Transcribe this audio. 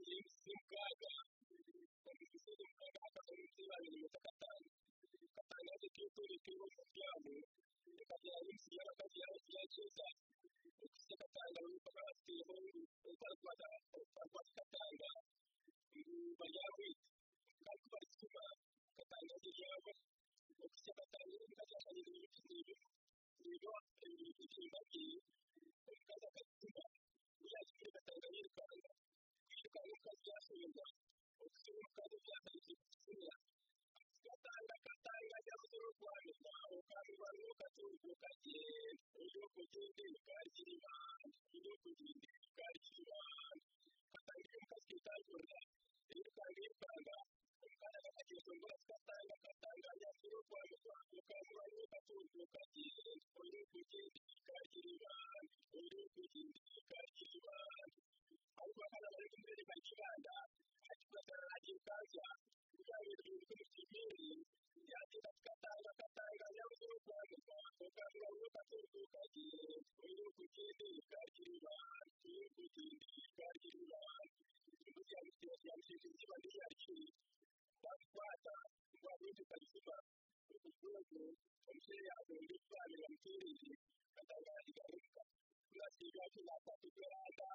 y'ibisigaga ibisigaga hagaze munsi y'abantu iminota gatanu gatandatu k'ituri turimo umuryango bikagira n'isi y'abakazi y'abakiriya cyiza ikisi gatanga n'uko bateyeho utarwada utarwada gatanga bayawita kandi kubasima gatanga ijambo ikisi gatanga n'ikazakanyiriza ibiciro ibiro ibyimbabwiye kazakatuma uyakira gatanga yirukanka kwirukanka ukazasubirwa ubuzima kandi byazanye ikibuga gatanga gatanga cyangwa se urwanya rwawe kandi abantu ukatunguka kagenda uburyo kugenda ukagira imana uburyo kugenda ukagira imana gatanga imbwa zikitangira irukanga irukanga umukanda kakageza umugore gatanga gatanga cyangwa se urwanya rwawe kandi abantu ukatunguka kagenda uburyo kugenda ukagira imana uburyo kugenda ukagira imana ahubwo hano bari kumwe bakibanda akibanda akikaza kuganira kuri kimeri yagira gatanga gatanga yavuze urwanda rwakanga rwakaturuka kagiye uyu kugende kagira uyu kugende kagira kugira ngo tuyashyire kiba niyakiri bakwata rwabindi kazima ubukungu umusore yaje mu bisobanuro byinshi atanga igarika kurasiga kizafata ibyo yanga